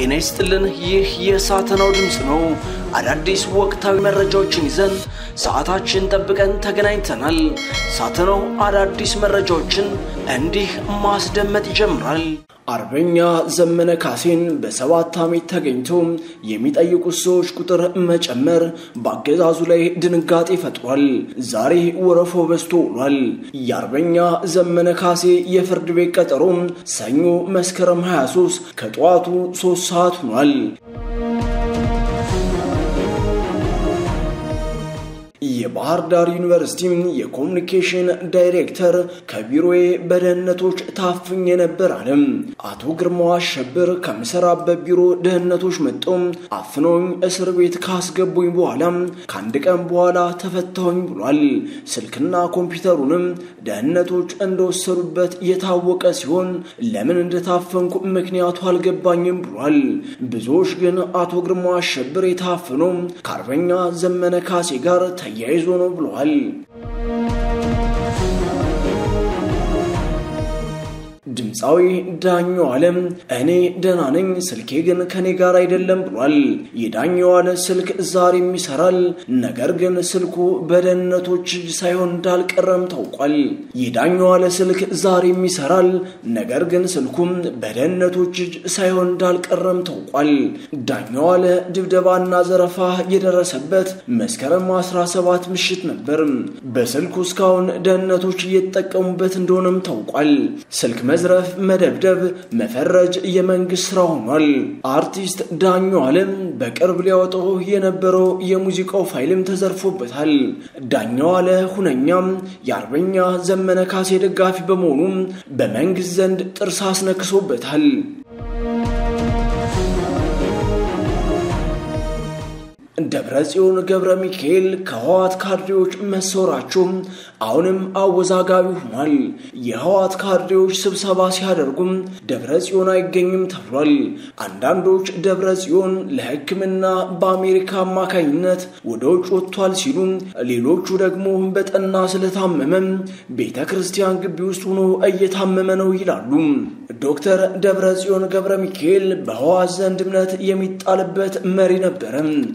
ጤና ይስጥልን። ይህ የሳተናው ድምፅ ነው። አዳዲስ ወቅታዊ መረጃዎችን ይዘን ሰዓታችን ጠብቀን ተገናኝተናል። ሳተናው አዳዲስ መረጃዎችን እንዲህ ማስደመጥ ይጀምራል። አርበኛ ዘመነ ካሴን በሰባት ዓመት ተገኝቶ የሚጠይቁት ሰዎች ቁጥር መጨመር በአገዛዙ ላይ ድንጋጤ ፈጥሯል። ዛሬ ወረፎ በዝቶ ውሏል። የአርበኛ ዘመነ ካሴ የፍርድ ቤት ቀጠሮ ሰኞ መስከረም 23 ከጠዋቱ 3 ሰዓት ሆኗል። የባህር ዳር ዩኒቨርሲቲ የኮሚኒኬሽን ዳይሬክተር ከቢሮዬ በደህንነቶች ታፍኜ ነበር አለም። አቶ ግርማው አሸብር ከምሰራበት ቢሮ ደህንነቶች መጥተው አፍነውኝ እስር ቤት ካስገቡኝ በኋላ ከአንድ ቀን በኋላ ተፈታሁኝ ብሏል። ስልክና ኮምፒውተሩንም ደህንነቶች እንደወሰዱበት የታወቀ ሲሆን ለምን እንደታፈንኩ ምክንያቱ አልገባኝም ብሏል። ብዙዎች ግን አቶ ግርማው አሸብር የታፈነው ከአርበኛ ዘመነ ካሴ ጋር ተያይዞ ነው ብለዋል። ድምፃዊ ዳኘው አለም እኔ ደህና ነኝ፣ ስልኬ ግን ከኔ ጋር አይደለም ብሏል። የዳኘው አለ ስልክ ዛሬም ይሰራል፣ ነገር ግን ስልኩ በደህንነቶች እጅ ሳይሆን እንዳልቀረም ታውቋል። የዳኘው አለ ስልክ ዛሬም ይሰራል፣ ነገር ግን ስልኩም በደህንነቶች እጅ ሳይሆን እንዳልቀረም ታውቋል። ዳኘው አለ ድብደባና ዘረፋ የደረሰበት መስከረም 17 ምሽት ነበር። በስልኩ እስካሁን ደህንነቶች እየተጠቀሙበት እንደሆነም ታውቋል። ስልክ መዝረፍ፣ መደብደብ፣ መፈረጅ የመንግስት ስራ ሆኗል። አርቲስት ዳኘው አለም በቅርብ ሊያወጣው የነበረው የሙዚቃው ፋይልም ተዘርፎበታል። ዳኘው አለ ሁነኛም የአርበኛ ዘመነ ካሴ ደጋፊ በመሆኑም በመንግስት ዘንድ ጥርስ አስነክሶበታል። ደብረ ጽዮን ገብረ ሚካኤል ከህዋት ካድሬዎች መሰወራቸው አሁንም አወዛጋቢ ሆኗል። የህዋት ካድሬዎች ስብሰባ ሲያደርጉም ደብረ ጽዮን አይገኝም ተብሏል። አንዳንዶች ደብረ ጽዮን ለሕክምና በአሜሪካ አማካኝነት ወደ ውጭ ወጥቷል ሲሉ፣ ሌሎቹ ደግሞ በጠና ስለታመመም ቤተ ክርስቲያን ግቢ ውስጥ ሆኖ እየታመመ ነው ይላሉ። ዶክተር ደብረ ጽዮን ገብረ ሚካኤል በህዋት ዘንድ እምነት የሚጣልበት መሪ ነበረ።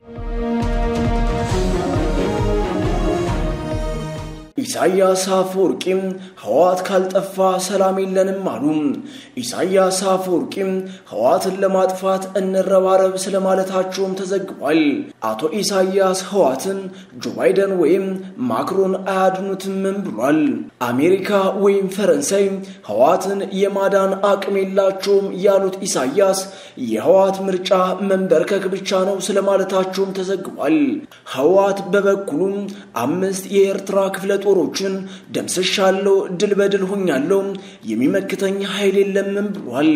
ኢሳያስ አፈወርቂም ህወሓት ካልጠፋ ሰላም የለንም አሉ። ኢሳያስ አፈወርቂም ህወሓትን ለማጥፋት እንረባረብ ስለማለታቸውም ተዘግቧል። አቶ ኢሳያስ ህወሓትን ጆ ባይደን ወይም ማክሮን አያድኑትምም ብሏል። አሜሪካ ወይም ፈረንሳይ ህወሓትን የማዳን አቅም የላቸውም ያሉት ኢሳያስ የህወሓት ምርጫ መንበርከክ ብቻ ነው ስለማለታቸውም ተዘግቧል። ህወሓት በበኩሉም አምስት የኤርትራ ክፍለ ጦሮችን ደምስሻለሁ፣ ድል በድል ሆኛለሁ፣ የሚመክተኝ ኃይል የለምም ብሏል።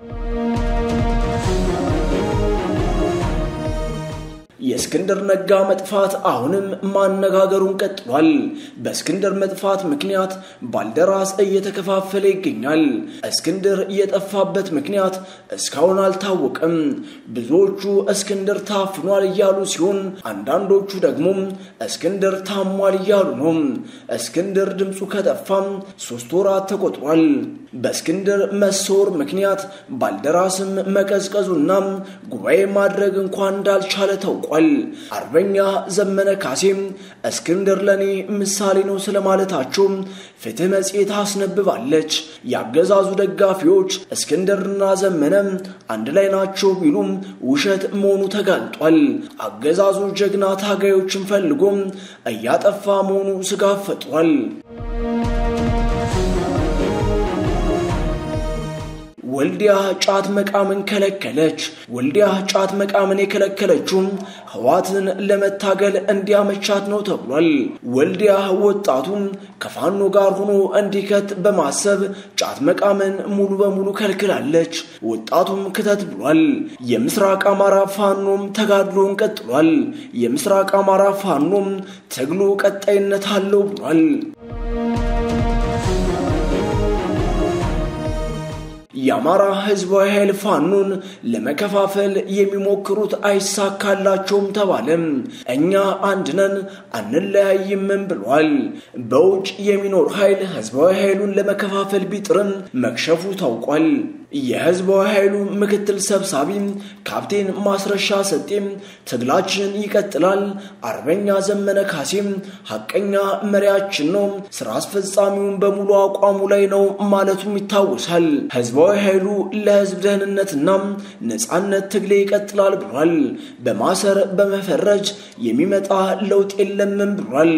የእስክንድር ነጋ መጥፋት አሁንም ማነጋገሩን ቀጥሏል። በእስክንድር መጥፋት ምክንያት ባልደራስ እየተከፋፈለ ይገኛል። እስክንድር የጠፋበት ምክንያት እስካሁን አልታወቀም። ብዙዎቹ እስክንድር ታፍኗል እያሉ ሲሆን፣ አንዳንዶቹ ደግሞ እስክንድር ታሟል እያሉ ነው። እስክንድር ድምፁ ከጠፋም ሶስት ወራት ተቆጥሯል። በእስክንድር መሰወር ምክንያት ባልደራስም መቀዝቀዙና ጉባኤ ማድረግ እንኳን እንዳልቻለ ታውቋል። አርበኛ ዘመነ ካሴም እስክንድር ለእኔ ምሳሌ ነው ስለማለታቸው ፍትህ መጽሔት አስነብባለች። የአገዛዙ ደጋፊዎች እስክንድርና ዘመነ አንድ ላይ ናቸው ቢሉም ውሸት መሆኑ ተጋልጧል። አገዛዙ ጀግና ታጋዮችን ፈልጎም እያጠፋ መሆኑ ስጋት ፈጥሯል። ወልዲያ ጫት መቃምን ከለከለች። ወልዲያ ጫት መቃምን የከለከለችውም ህዋትን ለመታገል እንዲያመቻት ነው ተብሏል። ወልዲያ ወጣቱም ከፋኖ ጋር ሆኖ እንዲከት በማሰብ ጫት መቃምን ሙሉ በሙሉ ከልክላለች። ወጣቱም ክተት ብሏል። የምስራቅ አማራ ፋኖም ተጋድሎን ቀጥሏል። የምስራቅ አማራ ፋኖም ትግሉ ቀጣይነት አለው ብሏል። የአማራ ህዝባዊ ኃይል ፋኖን ለመከፋፈል የሚሞክሩት አይሳካላቸውም ተባለም። እኛ አንድ ነን አንለያይምም ብሏል። በውጭ የሚኖር ኃይል ህዝባዊ ኃይሉን ለመከፋፈል ቢጥርም መክሸፉ ታውቋል። የህዝባዊ ኃይሉ ምክትል ሰብሳቢ ካፕቴን ማስረሻ ሰጤም ትግላችን ይቀጥላል፣ አርበኛ ዘመነ ካሴም ሐቀኛ መሪያችን ነው፣ ስራ አስፈጻሚውን በሙሉ አቋሙ ላይ ነው ማለቱም ይታወሳል። ህዝባዊ ኃይሉ ለህዝብ ደህንነትና ነጻነት ትግሌ ይቀጥላል ብሏል። በማሰር በመፈረጅ የሚመጣ ለውጥ የለምም ብሏል።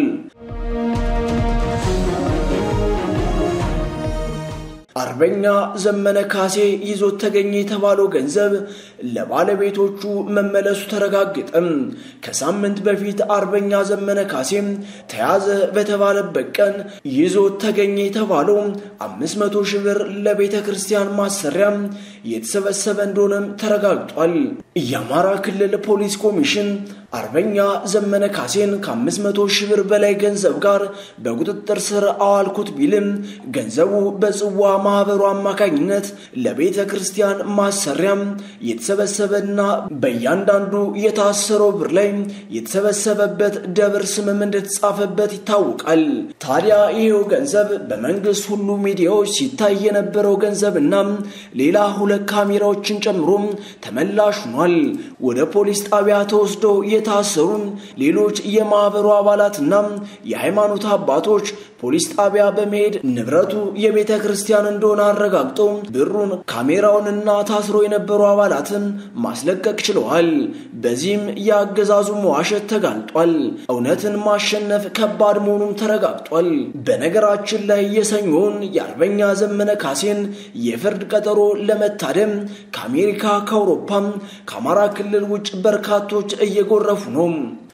አርበኛ ዘመነ ካሴ ይዞት ተገኘ የተባለው ገንዘብ ለባለቤቶቹ መመለሱ ተረጋገጠም። ከሳምንት በፊት አርበኛ ዘመነ ካሴም ተያዘ በተባለበት ቀን ይዞት ተገኘ የተባለው አምስት መቶ ሺህ ብር ለቤተ ክርስቲያን ማሰሪያ የተሰበሰበ እንደሆነም ተረጋግጧል። የአማራ ክልል ፖሊስ ኮሚሽን አርበኛ ዘመነ ካሴን ከ500 ሺህ ብር በላይ ገንዘብ ጋር በቁጥጥር ስር አዋልኩት ቢልም ገንዘቡ በጽዋ ማህበሩ አማካኝነት ለቤተ ክርስቲያን ማሰሪያም የተሰበሰበና በእያንዳንዱ የታሰረው ብር ላይ የተሰበሰበበት ደብር ስምም እንደተጻፈበት ይታወቃል። ታዲያ ይሄው ገንዘብ በመንግስት ሁሉ ሚዲያዎች ሲታይ የነበረው ገንዘብና ሌላ ሁለት ካሜራዎችን ጨምሮ ተመላሽ ሆኗል። ወደ ፖሊስ ጣቢያ ተወስደው የታሰሩ ሌሎች የማህበሩ አባላትና የሃይማኖት አባቶች ፖሊስ ጣቢያ በመሄድ ንብረቱ የቤተ ክርስቲያን እንደሆነ አረጋግጠው ብሩን፣ ካሜራውንና ታስሮ የነበሩ አባላትን ማስለቀቅ ችለዋል። በዚህም የአገዛዙ መዋሸት ተጋልጧል። እውነትን ማሸነፍ ከባድ መሆኑም ተረጋግጧል። በነገራችን ላይ የሰኞውን የአርበኛ ዘመነ ካሴን የፍርድ ቀጠሮ ለመታደም ከአሜሪካ ከአውሮፓም ከአማራ ክልል ውጭ በርካቶች እየጎረፉ ነው።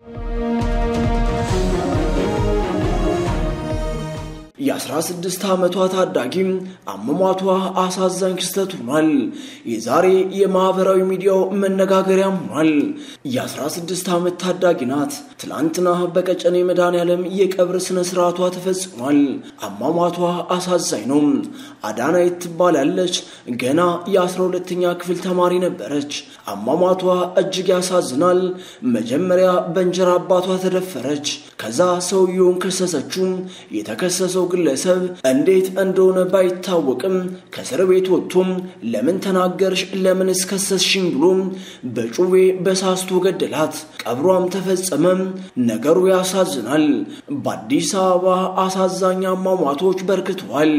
የ16 ዓመቷ ታዳጊም አሟሟቷ አሳዛኝ ክስተት ሆኗል። የዛሬ የማህበራዊ ሚዲያው መነጋገሪያም ሆኗል። የ16 ዓመት ታዳጊ ናት። ትላንትና በቀጨኔ መድኃኔዓለም የቀብር ስነ ስርዓቷ ተፈጽሟል። አሟሟቷ አሳዛኝ ነው። አዳናይት ትባላለች። ገና የ12ኛ ክፍል ተማሪ ነበረች። አሟሟቷ እጅግ ያሳዝናል። መጀመሪያ በእንጀራ አባቷ ተደፈረች። ከዛ ሰውየውን ከሰሰችው። የተከሰሰው ግለሰብ እንዴት እንደሆነ ባይታወቅም ከእስር ቤት ወጥቶም ለምን ተናገርሽ፣ ለምን እስከሰስሽኝ ብሎ በጩቤ በሳስቶ ገደላት። ቀብሯም ተፈጸመም። ነገሩ ያሳዝናል። በአዲስ አበባ አሳዛኝ አሟሟቶች በርክተዋል።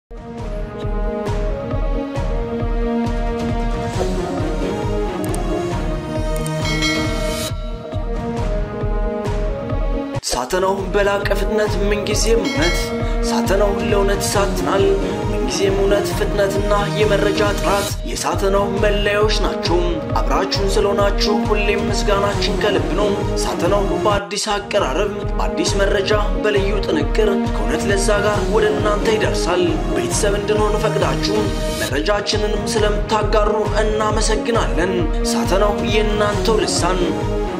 ሳተናው በላቀ ፍጥነት ምንጊዜም እውነት ሳተናው ለእውነት ይሳትናል። ምንጊዜም እውነት፣ ፍጥነትና የመረጃ ጥራት የሳተናው መለያዎች ናቸው። አብራችሁን ስለሆናችሁ ሁሌም ምስጋናችን ከልብ ነው። ሳተናው በአዲስ አቀራረብ፣ በአዲስ መረጃ፣ በልዩ ጥንቅር ከእውነት ለዛ ጋር ወደ እናንተ ይደርሳል። ቤተሰብ እንድንሆን ፈቅዳችሁ መረጃችንንም ስለምታጋሩ እናመሰግናለን። ሳተናው የእናንተው ልሳን